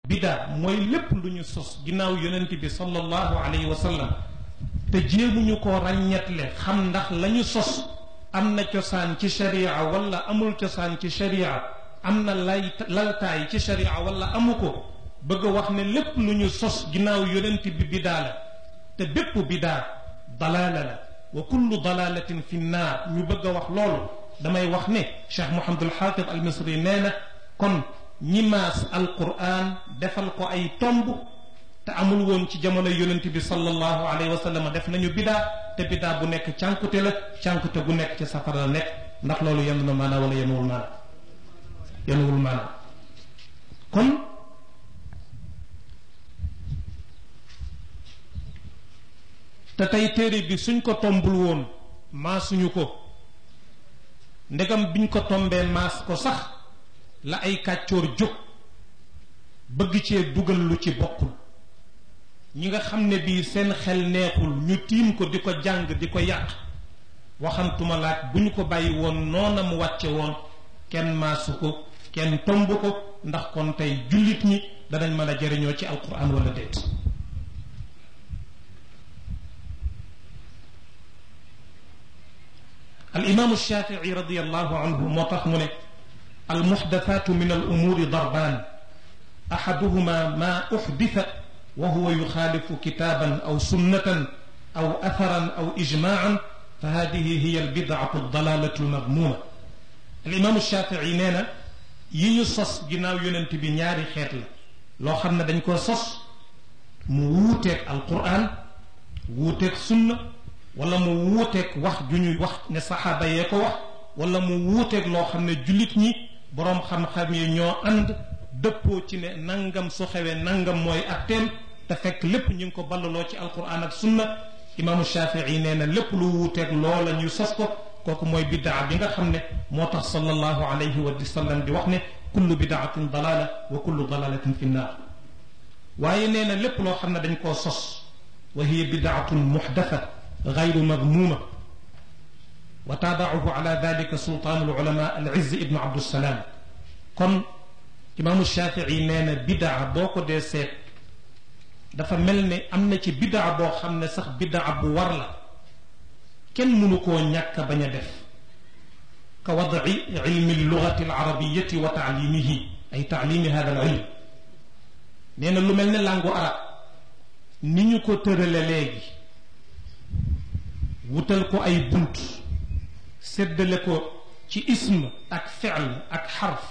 bidaa mooy lépp lu ñu sos ginnaaw yonent bi sallallahu alayhi wa sallam te jéemuñu ko ràññetle xam ndax la ñu sos am na cosaan ci sharia wala amul cosaan ci sharia am na lay laltaay ci sharia wala amu ko bëgg a wax ne lépp lu ñu sos ginnaaw yonent bi bidaa la te bépp bidaa dalaala la wa kullu dalalatin fi nnaar ñu bëgg a wax loolu damay wax ne cheikh mohamadul xaafid al misri nee na kon ñi maas alquran defal ko ay tomb te amul woon ci jamono yonent bi sallallahu alayhi wa sallam def nañu bidaa te bidaa bu nekk cànkute la cànkute gu nekk ci safara la nekk ndax loolu yenn na maanaa wala yenuwul maanaa yenuwul maanaa kon te tey téere bi suñ ko tombul woon maasuñu ko ndegam biñ ko tombee maas ko sax la ay kàccoor jóg bëgg cee dugal lu ci bokkul ñi nga xam ne bii seen xel neexul ñu tiim ko di ko jàng di ko yàq waxantuma laaj bu ñu ko bàyyi woon noona mu wàcce woon kenn maasu ko kenn tomb ko ndax kon tey jullit ñi danañ mën a jëriñoo ci alquran wala déet الإمام الشافعي رضي الله عنه مطخمن المحدثات من الأمور ضربان أحدهما ما أحدث وهو يخالف كتابا أو سنة أو أثرا أو إجماعا فهذه هي البدعة الضلالة المذمومة الإمام الشافعي نينا يي صص جناو يوننت بي ñaari xeet la loo xam ne dañ ko sos mu wuuteeg alquran wuuteeg sunna wala mu wuuteeg wax ju ñuy wax ne saxaaba yee ko wax wala mu wuuteeg loo xam ne jullit ñi boroom xam-xam yi ñoo ànd dëppoo ci ne nangam su xewee nangam mooy atteem te fekk lépp ñu ngi ko ballaloo ci alquran ak sunna imaamu shafii nee na lépp lu wuuteeg loola ñu sos ko kooku mooy bidaa bi nga xam ne moo tax sallallahu alayhi wa sallam di wax ne kullu bidaatin dalala wa kullu dalalatin fi nnaar waaye nee na lépp loo xam ne dañ koo sos wa hiya bidaatun muxdatha غير مذمومة وتابعه على ذلك سلطان العلماء العز ابن عبد السلام كن إمام الشافعي نانا بدع بوكو دي سيت dafa mel ne am na ci bidaa boo xam ne sax bidaa bu war la kenn mënu koo ñàkk bañ a def ka wadci ilmi lugati alarabiyati wa taalimihi ay taalimi hada al ilm nee na lu mel ne langu arab ni ñu ko tërale léegi wutal ko ay bunt séddale ko ci ism ak fi'l ak xarf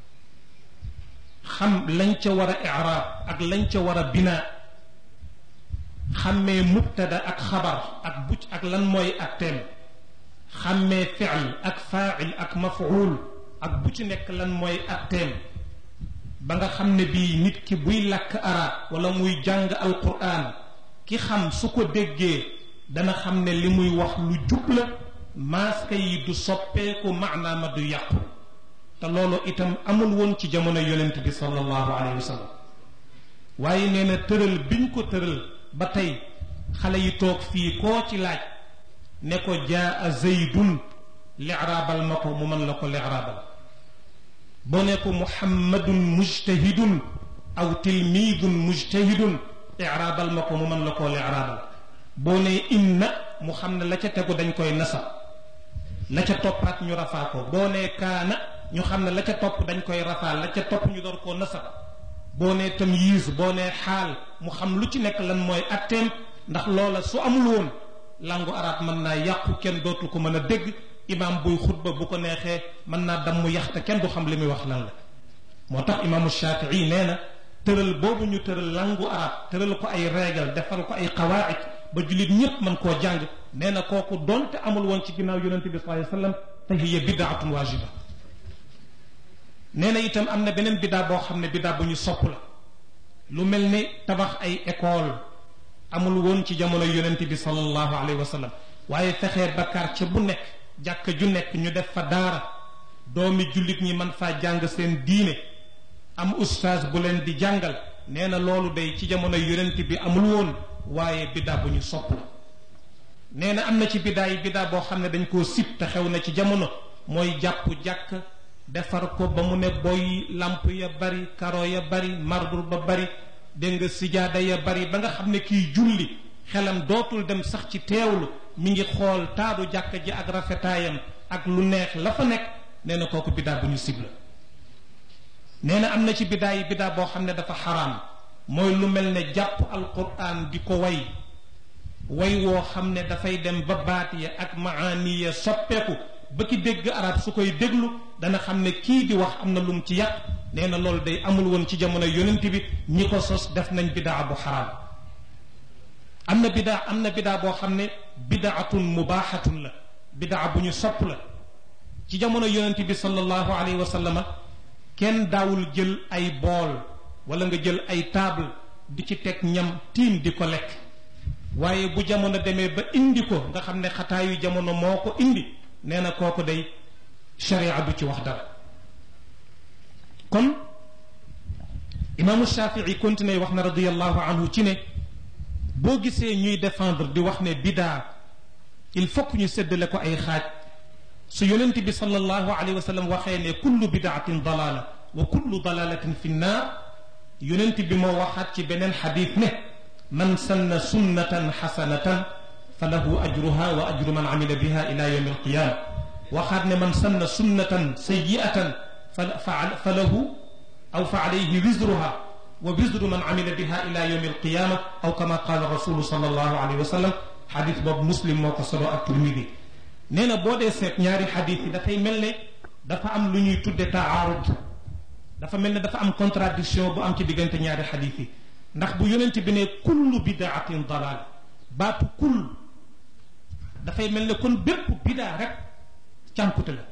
xam lañ ca war a iraab ak lañ ca war a binaa xàmmee mubtada ak xabar ak buc ak lan mooy ak teem xàmmee fi'l ak faa'il ak maf'ul ak bu ci nekk lan mooy ak teem ba nga xam ne bii nit ki buy làkk arab wala muy jàng alquran ki xam su ko déggee dana xam ne li muy wax lu jub la maaska yi du soppeeku maanaama du yàqu te loolu itam amul woon ci jamono yonent bi sallallahu alayhi wa sallam waaye nee na tëral biñ ko tëral ba tey xale yi toog fii koo ci laaj ne ko jaa zaydun liraabal ma ko mu mën la ko liraabal boo ne ko muhammadun mujtahidun aw tilmiidun mujtahidun iraabal ma ko mu mën la koo liraabal boo nee inna mu xam ne la ca tegu dañ koy nasab la ca toppaat ñu rafaa ko boo nee kaana ñu xam ne la ca topp dañ koy rafaa la ca topp ñu door koo nasab boo nee tamyiz boo nee xaal mu xam lu ci nekk lan mooy atteem ndax loola su amul woon langu arab mën naa yàqu kenn dootu ko mën a dégg imaam buy xutba bu ko neexee mën naa damm yaxte kenn du xam li muy wax lan la moo tax imaamu shafii nee na tëral boobu ñu tëral langu arab tëral ko ay régal defal ko ay qawaid ba jullit ñépp mën koo jàng nee na kooku doonte amul woon ci ginnaaw yonente bi sallallahu alayhi wasallam fa hiya bidaatun waajiba nee na itam am na beneen bidaa boo xam ne bidaa bu ñu sopp la lu mel ni tabax ay école amul woon ci jamono yonente bi sallallahu alayhi wa sallam waaye fexee ba quartier bu nekk jàkka ju nekk ñu def fa daara doomi jullit ñi mën faa jàng seen diine am ustaas bu leen di jàngal nee na loolu day ci jamono yonente bi amul woon waaye bidaa bu ñu sopp la nee na am na ci bidaa yi bidaa boo xam ne dañ koo sib te xew na ci jamono mooy jàpp jàkk defar ko ba mu ne boy lamp ya bari karo ya bari marbre ba bari dégg nga sijaada ya bari ba nga xam ne kiy julli xelam dootul dem sax ci teewlu mi ngi xool taaru jàkka ji ak rafetaayam ak lu neex la fa nekk nee na kooku biddaa bu ñu sibla nee na am na ci biddaa yi biddaa boo xam ne dafa xaraam mooy lu mel ne jàpp alquran di ko way way woo xam ne dafay dem ba baat ya ak maani ya soppeeku ba ki dégg arab su koy déglu dana xam ne kii di wax am na lum ci yàq nee na loolu day amul woon ci jamono yonent bi ñi ko sos def nañ bidaa bu xaraam am na bidaa am na bidaa boo xam ne bidaatun mubaaxatun la bidaa bu ñu sopp la ci jamono yonent bi sallallahu alayhi wa sallama kenn daawul jël ay bool wala nga jël ay table di ci teg ñam tiim di ko lekk waaye bu jamono demee ba indi ko nga xam ne xataayu jamono moo ko indi nee na kooku day sharia du ci wax dara kon imaamu shafii continué wax na radiallahu anhu ci ne boo gisee ñuy défendre di wax ne bidaa il faut que ñu séddale ko ay xaaj su yonent bi sallallahu alayhi wa sallam waxee ne kullu bidaatin dalala wa kullu dalalatin fi nnaar yonent bi moo waxaat ci beneen xadis ne man sanna sunnatan xasanatan fa lahu ajruha wa ajru man amila biha ila yawmi alqiyama waxaat ne man sanna sunnatan sayiatan fa fa lahu aw fa alayhi wisruha wa wisru man amila biha ila yawmi alqiyama aw kama qala rasulu sallallahu alayhi wa sallam xadis boobu muslim moo ko solo ak turmidi nee na boo dee seet ñaari xadis yi dafay mel ne dafa am lu ñuy tudde taarud dafa mel ne dafa am contradiction bu am ci diggante ñaari xadis yi ndax bu yonent bi ne kullu bidaatin dalal baatu kull dafay mel ne kon bépp bidaa rek cànkute la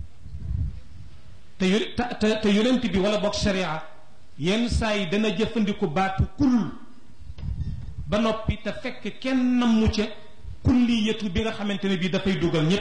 te te te yonent bi wala boog sharia yenn saa yi dana jëfandiku baatu kull ba noppi te fekk kenn nammu ca kulliyatu bi nga xamante ne bii dafay dugal ñépp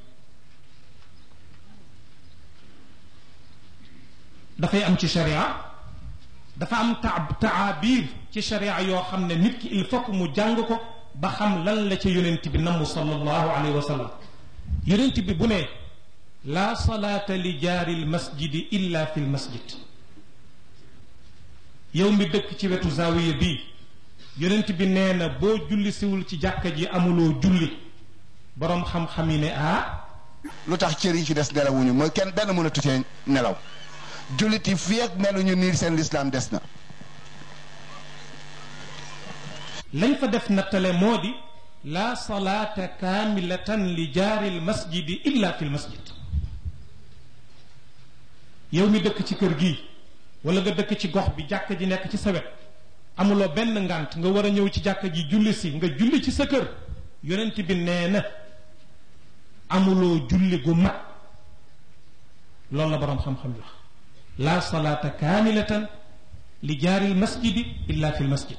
dafay am ci sharia dafa am ta taabir ci sharia yoo xam ne nit ki il faut que mu jàng ko ba xam lan la ca yonent bi namm sallallahu alayhi wa sallam yonent bi bu ne laa salaata li jaari lmasjidi illa fi lmasjid yow mi dëkk ci wetu zawiya bii yonent bi nee na boo julli siwul ci jàkka ji amuloo julli boroom xam-xam yi ne ah lu tax cër yi ci des nelawuñu mooy kenn benn mënatu cee nelaw jullit yi fii ak meluñu niir seen lislaam des na lañ fa def nattale moo di laa salaata kaamilatan li jaari lmasjidi illa fi lmasjid yow mi dëkk ci kër gi wala nga dëkk ci gox bi jàkka ji nekk ci sa wet amuloo benn ngant nga war a ñëw ci jàkka ji julli si nga julli ci sa kër yonent bi nee na amuloo julli gu mat loolu la boroom xam-xam yi wax laa salaata kaamilatan li jaari lmasjidi illa fi lmasjid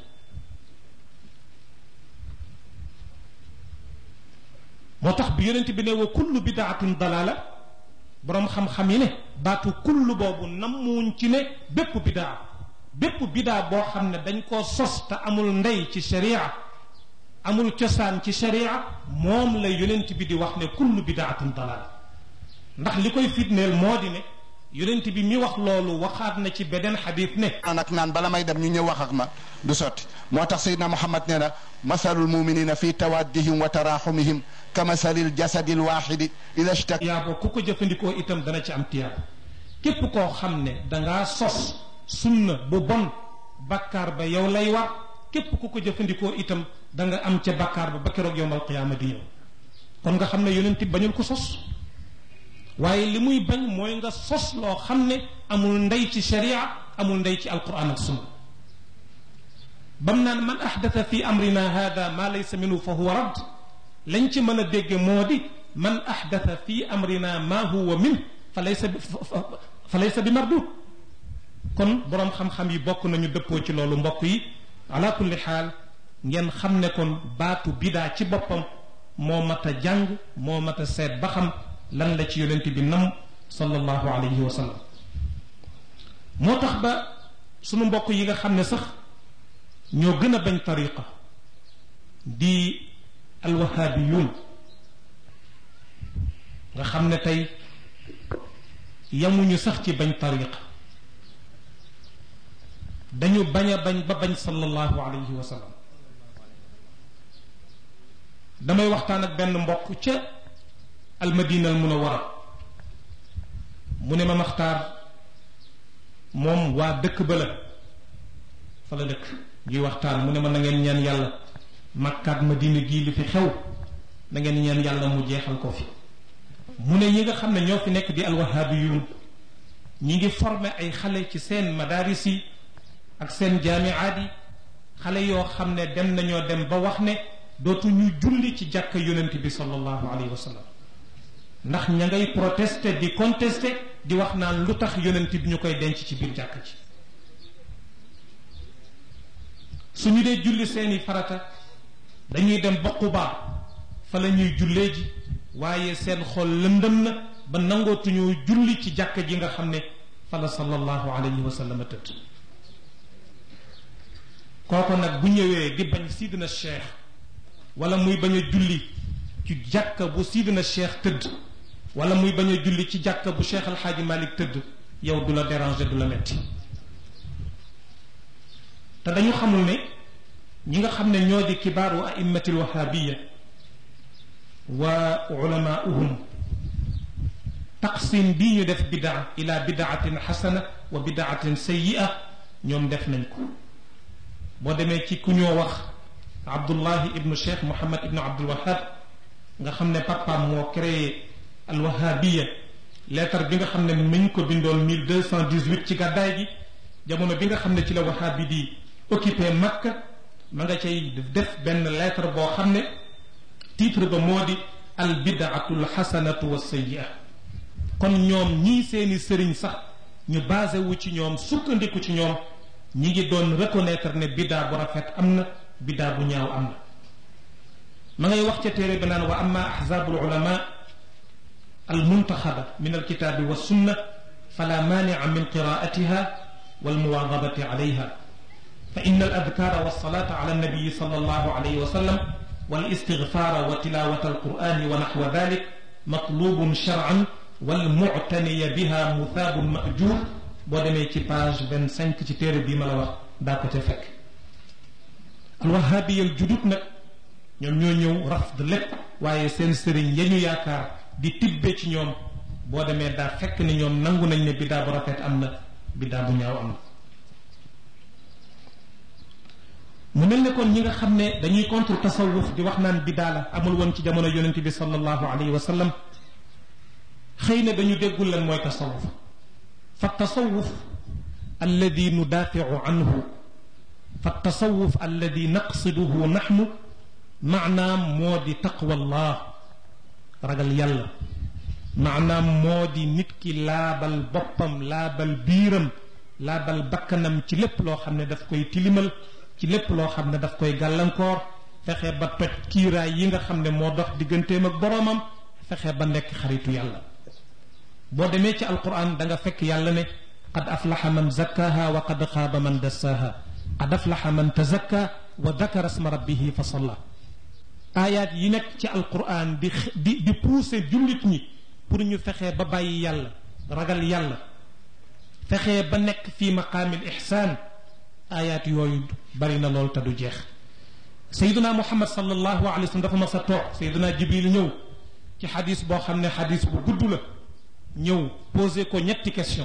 moo tax bi yonent bi ne wa kullu bidaatin dalaala boroom xam-xam yi ne baatu kullu boobu nammuñ ci ne bépp bidaa bépp bidaa boo xam ne dañ koo sos te amul ndey ci sharia amul cosaan ci sharia moom la yonent bi di wax ne kullu bidaatin dalaala ndax li koy fitneel moo di ne yonent bi mi wax loolu waxaat na ci beneen xadis ne nag naan bala may dem ñu ñëw wax ak ma du sotti moo tax Seydina Muhammad nee na masalul muminina fi tawaddihim wa taraxumihim ka masalil jasadil waxidi ida shtak tiyaabo ku ko jëfandikoo itam dana ci am tiyaabo képp koo xam ne dangaa sos sunna bu bon bakkaar ba yow lay war képp ku ko jëfandikoo itam da nga am ca bakkaar ba ba keroog yowmal qiyaama di ñëw kon nga xam ne yonent bañul ko sos waaye li muy bañ mooy nga sos loo xam ne amul ndey ci sharia amul ndey ci alquran ak sunna bam naan man ahdatha fi amrina hada ma laysa minhu fa huwa radd lañ ci mën a dégge moo di man ahdatha fi amrina ma huwa min fa laysa bi fa laysa bi mardud kon boroom xam-xam yi bokk nañu dëppoo ci loolu mbokk yi ala kulli xaal ngeen xam ne kon baatu bidaa ci boppam moo mat a jàng moo mat a seet ba xam lan la ci yonent bi nam sallallahu alayhi wa sallam moo tax ba sunu mbokk yi nga xam ne sax ñoo gën a bañ tariqa di alwahabiyun nga xam ne tey yamuñu sax ci bañ tariqa dañu bañ a bañ ba bañ sallallahu alayhi wa sallam damay waxtaan ak benn mbokk ca almadina al munawara mu ne ma maxtaar moom waa dëkk ba la fa la dëkk ñuy waxtaan mu ne ma na ngeen ñaan yàlla makkaat madina gii li fi xew na ngeen ñaan yàlla mu jeexal ko fi mu ne ñi nga xam ne ñoo fi nekk di alwahabiyun ñi ngi formé ay xale ci seen madaris yi ak seen jaamiaat yi xale yoo xam ne dem nañoo dem ba wax ne dootu ñu julli ci jàkk yonent bi sallallahu alayhi wa sallam ndax ña ngay protester di contester di wax naan lu tax yonent bi ñu koy denc ci biir jàkk ci suñu dee julli seeni farata dañuy dem ba Quba fa la ñuy jullee ji waaye seen xol lëndëm na ba nangootuñu julli ci jàkk ji nga xam ne fa la sallallahu alayhi wa sallam tëdd kooko nag bu ñëwee di bañ sidina cheikh wala muy bañ a julli ci jàkka bu sidina cheikh tëdd wala muy bañ a julli ci jàkka bu cheikh alxaaji malik tëdd yow du la déranger du la metti te dañu xamul ne ñi nga xam ne ñoo di kibaaru a'immati alwahabiya wa ulamaauhum taqsim bii ñu def bidaa ila bidaatin xasana wa bidaatin sayyi'a ñoom def nañ ko boo demee ci ku ñoo wax abdullahi ibnu cheikh mohamad ibnu abdul wahab nga xam ne papaam moo créé alwahabiya lettre bi nga xam ne mi ngi ko bindoon 1218 ci gàddaay gi jamono bi nga xam ne ci la wahabi di occupé makka ma nga cay def benn lettre boo xam ne titre ba moo di al bidaatu l xasanatu wa sayyi'a kon ñoom ñii seeni sëriñ sax ñu basé wu ci ñoom sukkandiku ci ñoom ñi ngi doon reconnaître ne biddaa bu rafet am na biddaa bu ñaaw am na ma ngay wax ca téere bi naan wa amma ahzabu ulama al muntaxaba min alkitaabi wa sunna fala maanica min qiraatiha walmuwaadabati alayha fa inna al adkaara walsalata ala annabiyi sal allahu alayhi wa sallam والاستغفار وتلاوة القرآن ونحو ذلك مطلوب شرعا والمعتني بها مثاب مأجور boo demee ci page vingt cinq ci téere bii ma la wax daa ko ca fekk alwahabiyal judut nag ñoom ñoo ñëw rafd lépp waaye seen sëriñ ya ñu yaakaar di tibbe ci ñoom boo demee daa fekk ni ñoom nangu nañ ne biddaa bu rafet am na biddaa bu ñaaw am na mu mel ne kon ñi nga xam ne dañuy contre tasawuf di wax naan biddaa la amul woon ci jamono yonente bi sallallahu alayhi wa sallam xëy na dañu déggul lan mooy tasawuf فالتصوف الذي ندافع عنه فالتصوف الذي نقصده نحن معنى مودي تقوى الله رجل يلا معنى مودي نتكي لابل بوبم لابل بيرم لابل بكنم ci lépp loo xam ne daf koy tilimal ci lépp loo xam ne daf koy gàllankoor fexe ba toj kiiraay yi nga xam ne moo dox digganteem ak boroomam fexe ba nekk xaritu yàlla boo demee ci alquran da nga fekk yàlla ne qad aflaxa man zakkaha wa qad xaaba man dassaha qad aflaxa man tazakka wa dakara sma rabbihi fa salla aayaat yi nekk ci alquran di di di pousser jullit ñi pour ñu fexee ba bàyyi yàlla ragal yàlla fexee ba nekk fi maqaamil ixsaan aayaat yooyu bari na lool te du jeex sayduna muhammad sallallahu alayhi wa sallam dafa mas a toog sayduna jibril ñëw ci xadis boo xam ne xadis bu gudd la ñëw posé ko ñetti question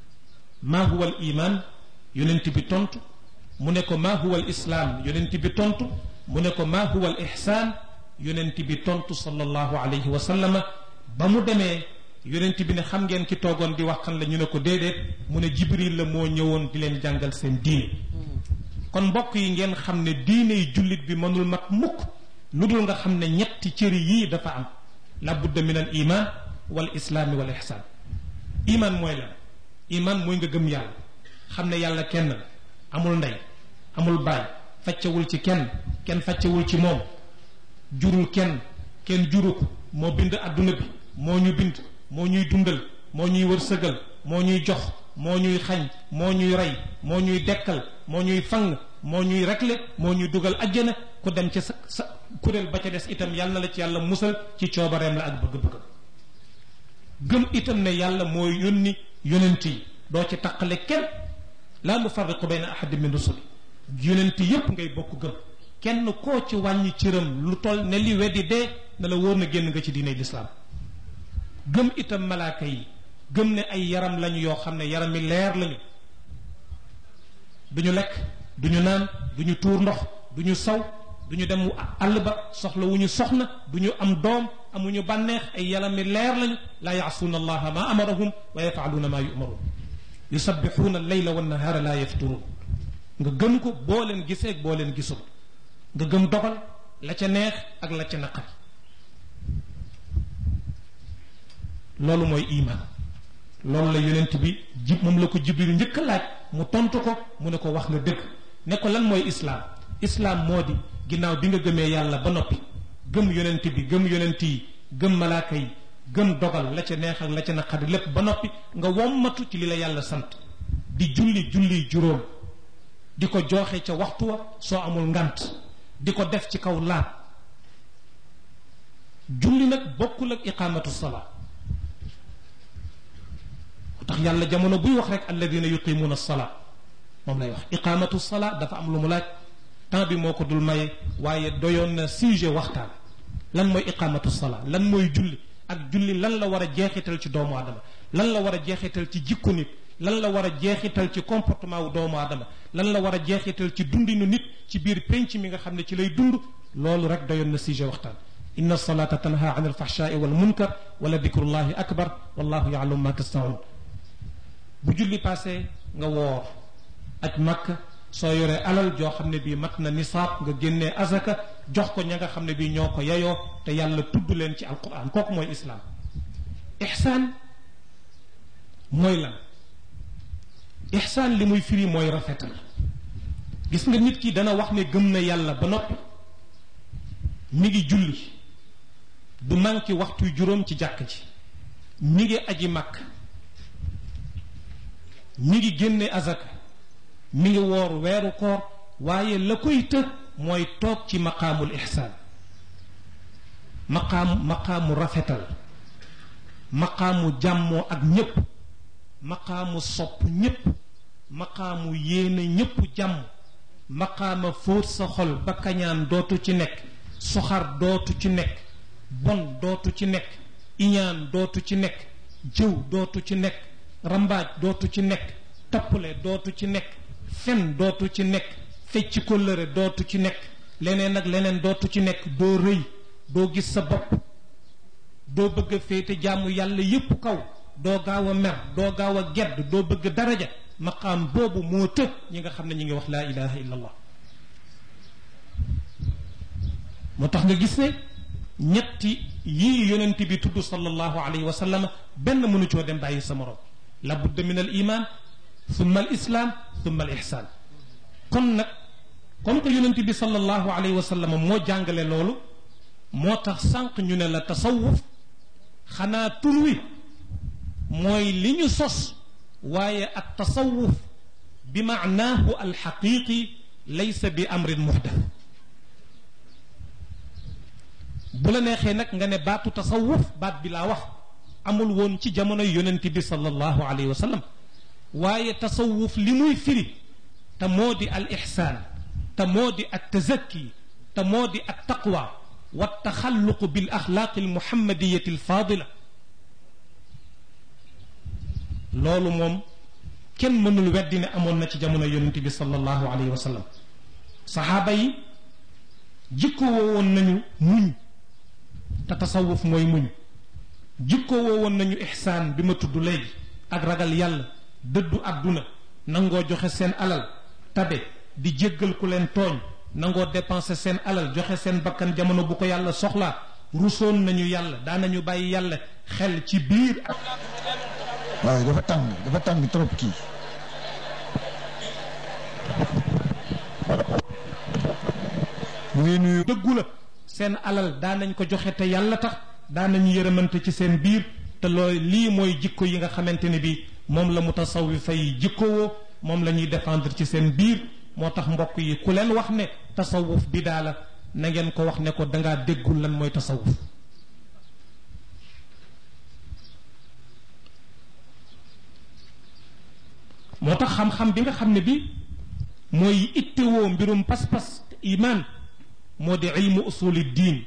maa huwa al iman yonent bi tontu mu ne ko maa huwa al islaam yonent bi tontu mu ne ko maa huwa al ihsaan yonent bi tontu sallallahu alayhi wa sallama ba mu demee yonent bi ne xam ngeen ki toogoon di wax kan la ñu ne ko déedéet mu ne jibril la moo ñëwoon di leen jàngal seen diine kon mbokk yi ngeen xam ne diine yi jullit bi mënul mat mukk lu dul nga xam ne ñetti cëri yii dafa am la budda min al iman wal islaami wal ihsaan iman mooy la iman mooy nga gëm yàlla xam ne yàlla kenn la amul ndey amul baay faccewul ci kenn kenn faccewul ci moom jurul kenn kenn juru ko moo bind adduna bi moo ñu bind moo ñuy dundal moo ñuy wërsëgal moo ñuy jox moo ñuy xañ moo ñuy rey moo ñuy dekkal moo ñuy fang moo ñuy rekle moo ñuy dugal ajjana ku dem ca sa sa kuréel ba ca des itam yàlla na la ci yàlla musal ci coobareem la ak bëgg-bëgg gëm itam ne yàlla mooy yónni yonent yi doo ci taqale kenn laa nufarriqu bayna ahadin min rusuli yonent yépp ngay bokk gëm kenn koo ci wàññi cëram lu toll ne li weddi dee na la wóor na génn nga ci diine lislaam gëm itam malaaka yi gëm ne ay yaram lañu yoo xam ne yaram mi leer lañu duñu lekk duñu naan duñu tuur ndox duñu saw duñu dem àll ba soxla wu ñu soxna duñu am doom amuñu bànneex ay yaram mi leer lañu laa yaasuuna allaha ma amarahum wa yafaaluuna ma yumaruun yusabbixuuna alleyla wannahaara laa yafturuun nga gëm ko boo leen gisee boo leen gisul nga gëm dogal la ca neex ak la ca naqari loolu mooy iman loolu la yonent bi jib moom la ko jibril njëkk a laaj mu tontu ko mu ne ko wax nga dëgg ne ko lan mooy islaam islaam moo di ginnaaw bi nga gëmee yàlla ba noppi gëm yonent bi gëm yonent yi gëm malaaka yi gëm dogal la ca neex ak la ca naqari lépp ba noppi nga wommatu ci li la yàlla sant di julli julli juróom di ko jooxe ca waxtu wa soo amul ngant di ko def ci kaw laab julli nag bokkul ak iqaamatu salaa tax yàlla jamono buy wax rek alladina yuqimuuna salaa moom lay wax iqaamatu salaa dafa am lu mu laaj temps bi moo ko dul maye waaye doyoon na sujet waxtaan lan mooy iqaamatu salaa lan mooy julli ak julli lan la war a jeexital ci doomu aadama lan la war a jeexital ci jikko nit lan la war a jeexital ci comportement wu doomu aadama lan la war a jeexital ci dundinu nit ci biir penc mi nga xam ne ci lay dund loolu rek doyoon na sujet waxtaan inna salata tanha an alfahshaai wal munkar wala dikrullahi akbar wallahu yaalamu ma tasnaun bu julli passé nga woor aj makka soo yoree alal joo xam ne bii mat na nisaab nga génnee azaka jox ko ña nga xam ne bii ñoo ko yayoo te yàlla tudd leen ci alquran kooku mooy islaam ixsaan mooy lan ixsaan li muy firi mooy rafetal gis nga nit ki dana wax ne gëm na yàlla ba noppi mi ngi julli du manqué waxtu juróom ci jàkk ji mi ngi aji màkk mi ngi génne azaka mi ngi woor weeru koor waaye la koy të mooy toog ci maqaamul ixsaan maqaam maqaamu rafetal maqaamu jàmmoo ak ñépp maqaamu sopp ñépp maqaamu yéene ñépp jàmm maqaama fóot sa xol ba kañaan dootu ci nekk soxar dootu ci nekk bon dootu ci nekk iñaan dootu ci nekk jëw dootu ci nekk rambaaj dootu ci nekk tappale dootu ci nekk fen dootu ci nekk fecc kóllëre dootu ci nekk leneen ak leneen dootu ci nekk doo rëy doo gis sa bopp doo bëgg a féete jaamu yàlla yépp kaw doo gaaw a mer doo gaaw a gedd doo bëgg daraja maqaam boobu moo të ñi nga xam ne ñi ngi wax laa ilaha illa allah moo tax nga gis ne ñetti yii yonent bi tudd sallallahu alayhi wa sallam benn mënu coo dem bàyyi sa morom la budda min al iman thumma al islam thumma al ihsan kon nag comme que yonent bi sallallahu alayhi wa sallam moo jàngale loolu moo tax sànq ñu ne la tasawuf xanaa tur wi mooy li ñu sos waaye at tasawuf bi maanaahu alxaqiqi laysa bi amrin muhdath bu la neexee nag nga ne baatu tasawuf baat bi laa wax amul woon ci jamono yonent bi sallallahu alayhi wa sallam waaye tasawuf li muy firi te moo di al ixsaan te moo di at tazakki te moo di at taqwa wa taxalluqu bil axlaaqi al muhammadiyati al faadila loolu moom kenn mënul weddi ne amoon na ci jamono yonent bi sallallahu alayhi wa sallam saxaaba yi jikko woowoon nañu muñ te tasawuf mooy muñ jikko woowoon nañu ixsaan bi ma tudd léegi ak ragal yàlla dëddu àdduna nangoo joxe seen alal tabe di jéggal ku leen tooñ nangoo dépenser seen alal joxe seen bakkan jamono bu ko yàlla soxlaa rusoon nañu yàlla daanañu bàyyi yàlla xel ci biir ak waaw dafa tàng dafa tàng trop kii mu ngi nuyu dëggu la seen alal daanañ ko joxe te yàlla tax daanañu yërëmante ci seen biir te loolu lii mooy jikko yi nga xamante ne bi moom la mu tasawifa yi jikkowoo moom la ñuy défendre ci seen biir moo tax mbokk yi ku leen wax ne tasawuf bi daa la na ngeen ko wax ne ko dangaa déggul lan mooy tasawuf moo tax xam-xam bi nga xam ne bi mooy ittewoo mbirum pas-pas iman moo di ilmu usuli diin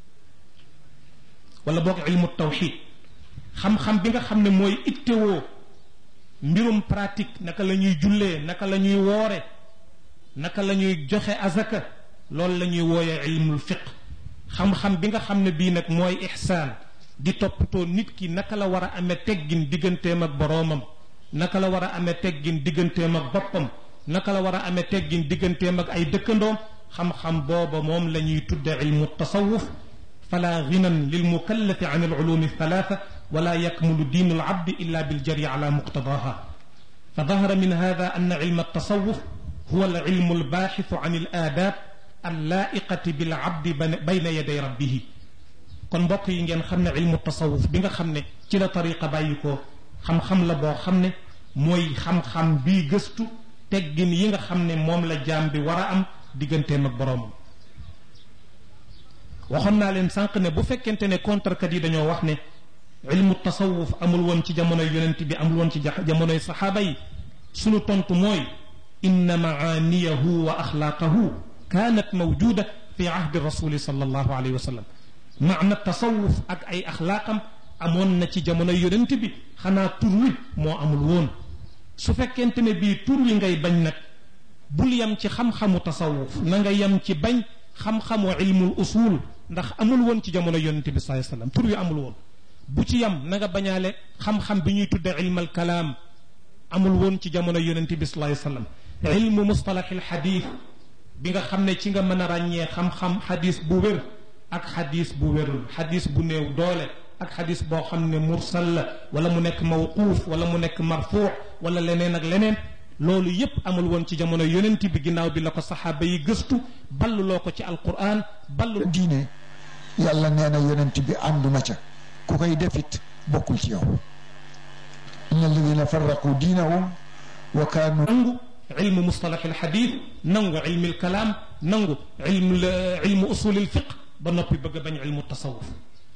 wala boog ilmu tawxid xam-xam bi nga xam ne mooy ittewoo mbirum pratique naka la ñuy jullee naka la ñuy woore naka la ñuy joxe azaka loolu la ñuy wooyee ilmul fiq xam-xam bi nga xam ne bii nag mooy ixsaan di toppatoo nit ki naka la war a amee teggin digganteem ak boroomam naka la war a amee teggin digganteem ak boppam naka la war a amee teggin digganteem ak ay dëkkandoom xam-xam booba moom la ñuy tudde ilmu tasawuf fala ginan lil mukallafi an alulumi althalatha wala yakmulu diin alabdi illa biljari ala muqtadaha fa dahara min hada an ilma altasawuf huwa alilmu albaaxithu an alaadaab allaa'iqati bilabdi bayna yaday rabbihi kon mbokk yi ngeen xam ne ilmu tasawuf bi nga xam ne ci la tariqa bàyyi ko xam-xam la boo xam ne mooy xam-xam bii gëstu teggin yi nga xam ne moom la jaam bi war a am digganteem ak boroomam waxoon naa leen sànq ne bu fekkente ne contrekat yi dañoo wax ne ilmu tasawuf amul woon ci jamonoy yonent bi amul woon ci jamonoy saxaaba yi sunu tontu mooy inna maaniyahu wa axlaaqahu kaanat mawjuda fi ahdi rasuli sallallahu alayhi wa sallam maana tasawuf ak ay axlaaqam amoon na ci jamonoy yonent bi xanaa tur wi moo amul woon su fekkente ne bii tur wi ngay bañ nag bul yam ci xam-xamu tasawuf na nga yam ci bañ xam-xamu ilmul usul ndax amul woon ci jamono yonente bi sallallahu alayhi wasallam tur wi amul woon bu ci yam na nga bañaale xam-xam bi ñuy tudde ilmal kalaam amul woon ci jamono yonente bi sallallahu alayhi wasallam ilmu mustalahil xadis bi nga xam ne ci nga mën a ràññee xam-xam xadis bu wér ak xadis bu wérul xadis bu néew doole ak xadis boo xam ne mursal la wala mu nekk mawquuf wala mu nekk marfuu wala leneen ak leneen loolu yépp amul woon ci jamono yonent bi ginnaaw bi la ko saxaaba yi gëstu balluloo ko ci alquran ballu diine yàlla nee na yonent bi ànduma ca ku koy defit bokkul ci yow inna alladina farraqu diinahum wa kaanu nangu ilmu mustalax alxadis nangu ilmi alkalaam nangu ilmu ilmu usul alfiq ba noppi bëgg a bañ ilmu tasawuf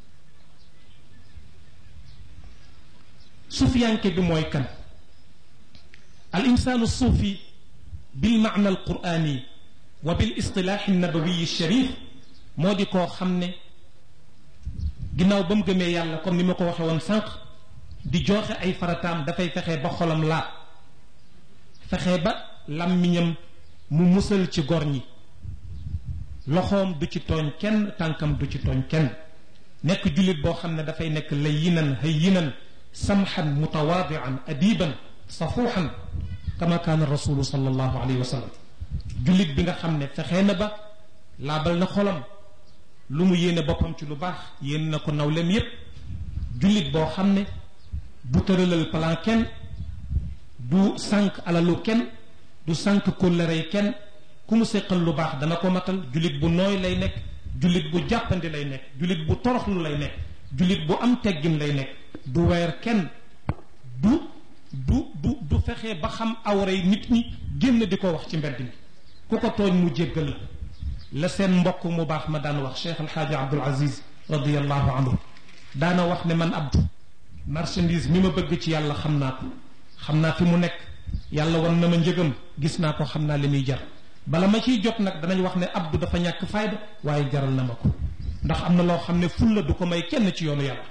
sufiyanke bi mooy kan al insaanu suufi bil maana al quraani wa bil istilaaxi nabawiyi sharif moo di koo xam ne ginnaaw ba mu gëmee yàlla comme ni ma ko waxee woon sànq di joxe ay farataam dafay fexe ba xolam laab fexe ba làmmiñam mu musal ci gor ñi loxoom du ci tooñ kenn tànkam du ci tooñ kenn nekk jullit boo xam ne dafay nekk layyinan hayyinan samxan mutawaadian adiban safuuxan kama kaana rasulu sallallahu alayhi wa sallam jullit bi nga xam ne fexee na ba laabal na xolam lu mu yéene boppam ci lu baax yéene na ko nawlem yépp jullit boo xam ne du tëralal plan kenn du sànq alalu kenn du sànq kóllërey kenn ku mu séqal lu baax dana ko matal jullit bu nooy lay nekk jullit bu jàppandi lay nekk jullit bu toroxlu lay nekk jullit bu am teggin lay nekk du weer kenn du du du du fexe ba xam awray nit ñi génn di ko wax ci mbedd mi ku ko tooñ mu jéggal la la seen mbokk mu baax ma daan wax Cheikh Alxaaji Abdul Aziz radiallahu anhu daana wax ne man abdu marchandise mi ma bëgg ci yàlla xam naa ko xam naa fi mu nekk yàlla wan na ma njëgam gis naa ko xam naa li muy jar bala ma ciy jot nag danañ wax ne abdu dafa ñàkk fayda waaye jaral na ma ko ndax am na loo xam ne fulla du ko may kenn ci yoonu yàlla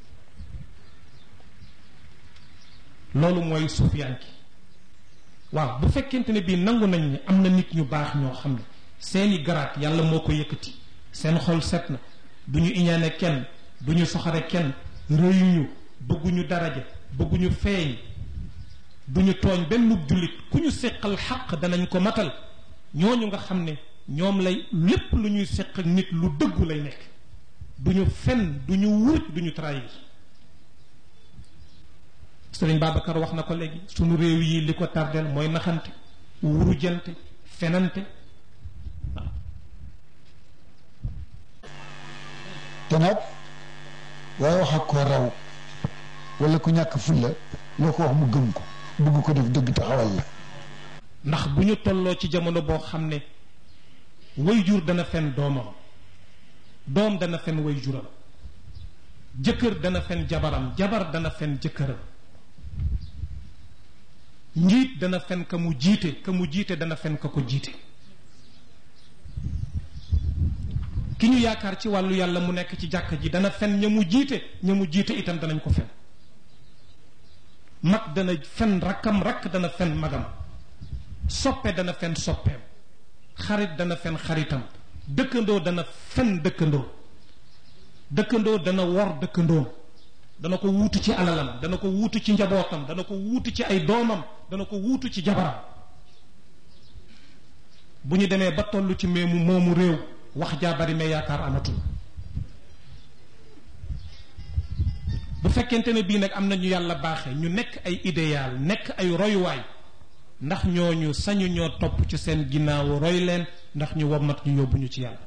loolu mooy suufiyanki waaw bu fekkente ne bii nangu nañ ne am na nit ñu baax ñoo xam ne seeni garaat yàlla moo ko yëkkati seen xol set na du ñu iñaane kenn du ñu soxare kenn rëyuñu bëgguñu daraja bëgguñu feeñ du ñu tooñ benn jullit ku ñu séqal xaq danañ ko matal ñooñu nga xam ne ñoom lay lépp lu ñuy séq ak nit lu dëggu lay nekk du ñu fen du ñu wuuj du ñu trahir sëriñ Babacar wax na ko léegi sunu réew yi li ko tardeel mooy naxante wurujante fenante waaw te nag waaye wax ak ko raw wala ku ñàkk fulla loo ko wax mu gëm ko bëgg ko def dëgg taxawal la ndax bu ñu tolloo ci jamono boo xam ne wayjur dana fen doomam doom dana fen wayjuram jëkkër dana fen jabaram jabar dana fen jëkkëram njiit dana fen ka mu jiite ka mu jiite dana fen ka ko jiite ki ñu yaakaar ci wàllu yàlla mu nekk ci jàkk ji dana fen ña mu jiite ña mu jiite itam danañ ko fen mag dana fen rakkam rakk dana fen magam soppe dana fen soppeem xarit dana fen xaritam dëkkandoo dana fen dëkkandoo dëkkandoo dana wor dëkkandoom dana ko wuutu ci alalam dana ko wuutu ci njabootam dana ko wuutu ci ay doomam dana ko wuutu ci jabaram bu ñu demee ba toll ci meemu moomu réew wax jaa bari mais yaakaar amatul bu fekkente ne bii nag am na ñu yàlla baaxe ñu nekk ay idéal nekk ay royuwaay ndax ñooñu sañu ñoo topp ci seen ginnaaw roy leen ndax ñu wommat ñu yóbbu ñu ci yàlla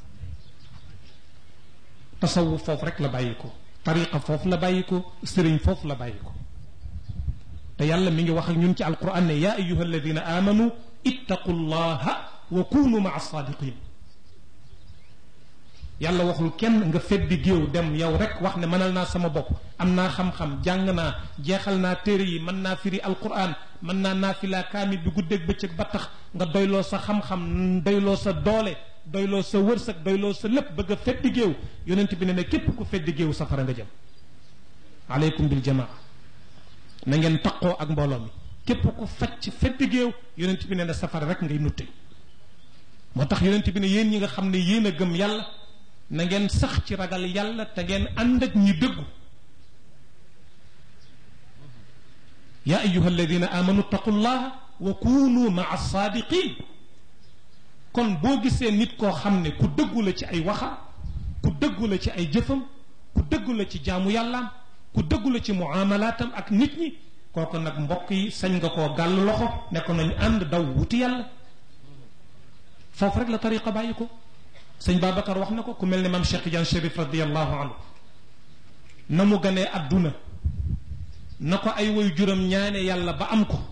tasawuf foofu rek la bàyyi ko tariqa foofu la bàyyi ko sëriñ foofu la bàyyi ko te yàlla mi ngi wax ak ñun ci alquran ne yaa ayuha alladina amanu ittaqu llaha wa kunu maa saadiqin yàlla waxul kenn nga feddi géew dem yow rek wax ne mënal naa sama bopp am naa xam-xam jàng naa jeexal naa téere yi mën naa firi alquran mën naa naafilaa kaamil bi guddeeg bëccëg ba tax nga doyloo sa xam-xam doyloo sa doole doyloo sa wërsëg doyloo sa lépp bëgg a feddi géew yonent bi ne ne képp ku feddi géew safara nga jëm aleykum bil jamaa na ngeen taqoo ak mbooloo mi képp ku facc feddi géew yonent bi ne ne safara rek ngay nutte moo tax yonent bi ne yéen ñi nga xam ne yéen a gëm yàlla na ngeen sax ci ragal yàlla te ngeen ànd ak ñi dëggu yaa ayuha alladina amanu taqullaha wa kunu maa saadiqin kon boo gisee nit koo xam ne ku dëggu la ci ay waxam ku dëggu la ci ay jëfam ku dëggu la ci jaamu yàllaam ku dëggu la ci muamalaatam ak nit ñi kooku nag mbokk yi sañ nga koo gàll loxo ne ko nañ ànd daw wuti yàlla foofu rek la tariqa bàyyi ko sëñ Babacar wax na ko ku mel ne maam Cheikh Tidiane Chérif radiallahu anhu na mu ganee adduna na ko ay woy juram ñaane yàlla ba am ko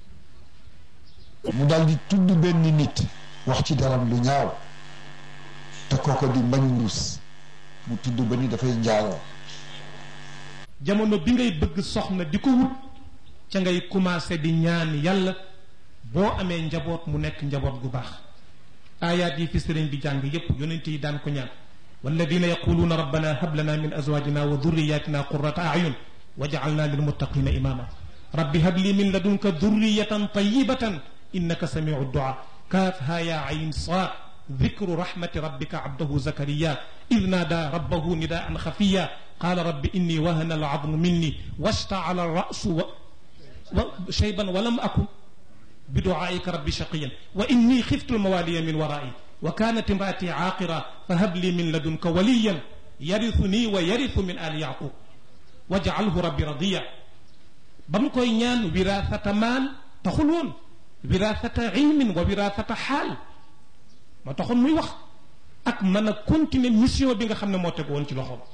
mu daal di tudd benn nit wax ci daram lu ñaaw te kooko di mbañ mbuus mu tudd ba ni dafay njaaloo jamono bi ngay bëgg soxna di ko wut ca ngay commencé di ñaan yàlla boo amee njaboot mu nekk njaboot gu baax aayaat yi fi sëriñ bi jàng yépp yonent yi daan ko ñaan walladina yaquluuna rabbana hab lana min azwajina wa durriyatina qurrata ayun waj'alna lilmuttaqina imama rabbi hab li min ladunka durriyatan tayyibatan innaka samiu du'a kaafha ya ayn saad ذكر رحمة ربك عبده زكريا إذ نادى ربه نداء خفيا قال رب إني وهن العظم مني واشتعل الرأس و... و... شيبا ولم أكن بدعائك ربي شقيا وإني خفت الموالي من ورائي وكانت امرأتي عاقرة فهب لي من لدنك وليا يرثني ويرث من آل يعقوب واجعله ربي رضيا بمكوي ñaan وراثة مال تخلون وراثة علم ووراثة حال ma taxoon muy wax ak mën a continuer mission bi nga xam ne moo teg woon ci loxoom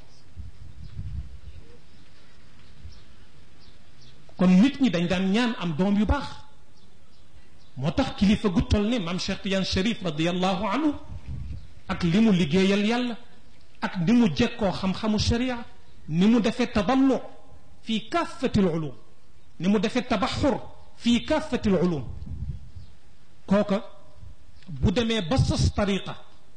kon nit ñi dañ daan ñaan am doom yu baax moo tax kilifa gu toll ne maam Cheikh Tidiane Chérif radiallahu anhu ak li mu liggéeyal yàlla ak ni mu jekkoo xam-xamu sharia ni mu defee tadallu fi kaafati ulum ni mu defee tabaxur fi kaafati ulum kooka bu demee ba sos tariqa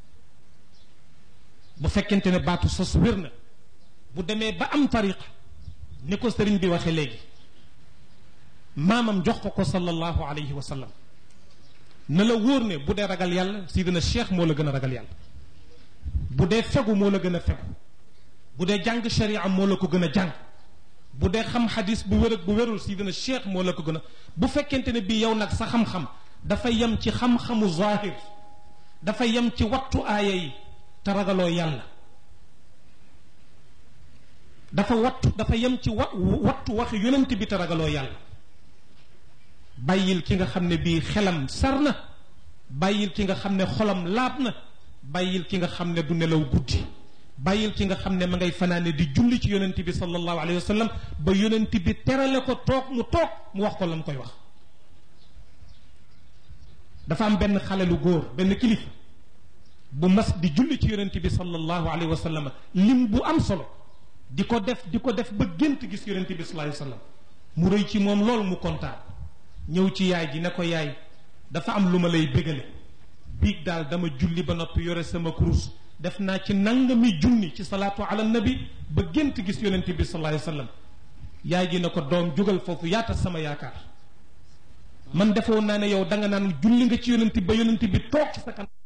bu fekkente ne baatu sos wér na bu demee ba am tariqa ni ko sëriñ bi waxe léegi maamam jox ko ko sallallahu alayhi wa sallam na la wóor ne bu dee ragal yàlla sidina cheikh moo la gën a ragal yàlla bu dee fegu moo la gën a fegu bu dee jàng sharia moo la ko gën a jàng bu dee xam xadis bu wér ak bu wérul sidina cheikh moo la ko gën a bu fekkente ne bii yow nag sa xam-xam dafa yem ci xam-xamu zahir dafa yem ci wattu aaya yi te ragaloo yàlla dafa wattu dafa yem ci wa wattu waxi yonent bi te ragaloo yàlla bàyyil ki nga xam ne bii xelam sar na bàyyil ki nga xam ne xolam laab na bàyyil ki nga xam ne du nelaw guddi bàyyil ki nga xam ne ma ngay fanaane di julli ci yonent bi sallallahu alayhi wa sallam ba yonent bi terale ko toog mu toog mu wax ko la mu koy wax dafa am benn xale lu góor benn kilifa bu mas di julli ci yonent bi sallallahu alayhi wa sallam lim bu am solo di ko def di ko def ba gént gis yonent bi sallallahu alayhi wa sallam mu rëy ci moom loolu mu kontaan ñëw ci yaay ji ne ko yaay dafa am lu ma lay bégale biig daal dama julli ba noppi yore sama kurus def naa ci nangami junni ci salaatu ala nabi ba gént gis yonent bi sallallahu alayhi wa sallam yaay ji ne ko doom jógal foofu yaata sama yaakaar man defoon naa ne yow danga naan julli nga ci yonent ba yonent bi toog ci sa kanam